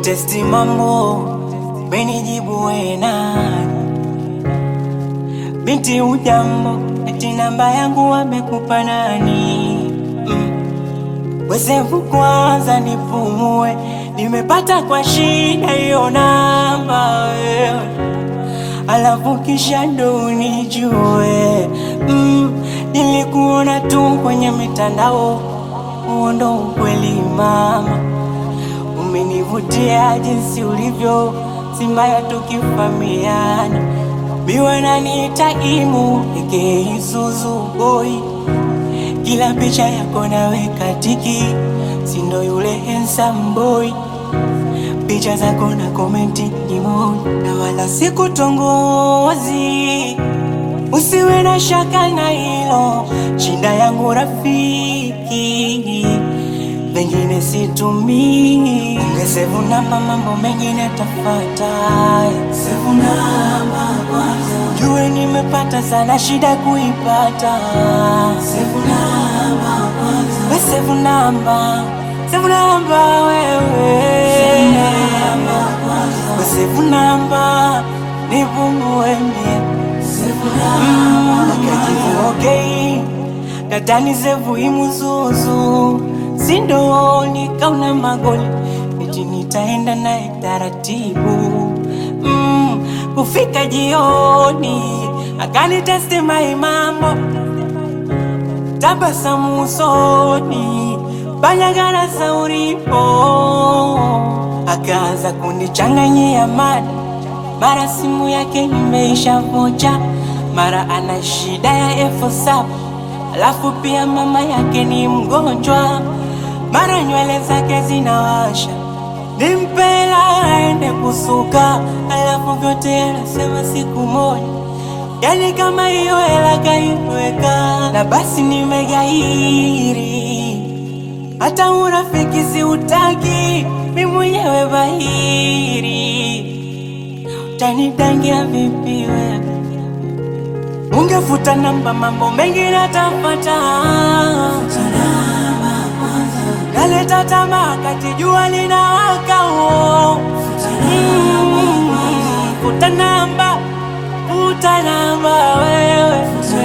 kutesti mambo, benijibu we nani? Binti ujambo, eti namba yangu wamekupa nani? Mm. Wesevu kwanza nipumue, nimepata kwa shida hiyo namba wewe, alafu kisha ndo unijue. Mm. Nilikuona tu kwenye mitandao, huo ndo ukweli mama, umenivutia jinsi ulivyo, si mbaya tukifamiana Biwe naniita imu eke Isuzu boy, kila picha yako naweka tiki, sindo yule handsome boy. Picha zako na komenti emoji, na wala sikutongozi. Usiwe na shaka na hilo, shinda yangu rafiki, pengine situmii. Ungesevu namba, mambo mengine tafata. Sevu namba kwanza, jue nimepata sana shida kuipata. Sevu namba kwanza, we sevu namba, sevu namba wewe, we sevu namba nipungue mie akajibu okay, katani sevu imuzuzu sindo nikauna magoli eti nitaenda naye taratibu mm, kufika jioni akanitesti mai mambo tabasamu usoni banyagara sauripo akaanza kunichanganyia mada mara simu yake imeisha vocha, mara ana shida ya elfu saba alafu pia mama yake ni mgonjwa, mara nywele zake zinawasha, nimpela aende kusuka, alafu vyote anasema siku moja, yani kama hiyo hela kaiweka, na basi nimegairi, hata urafiki siutaki, mi mwenyewe bahiri Utanidangia vipi wewe? Ungefuta namba, mambo mengi natapata. Naleta tamaa kati jua linawaka. oh. Mm, Futa namba, futa namba wewe,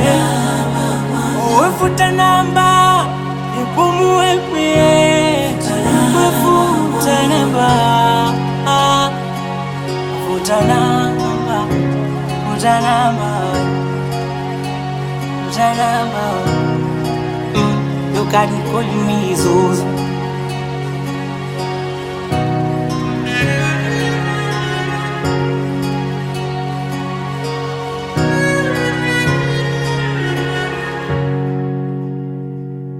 Wewe futa namba, nipumue mie. Wewe futa namba ah. Futa namba, futa namba, futa namba. Mm, you can call me Zuzu.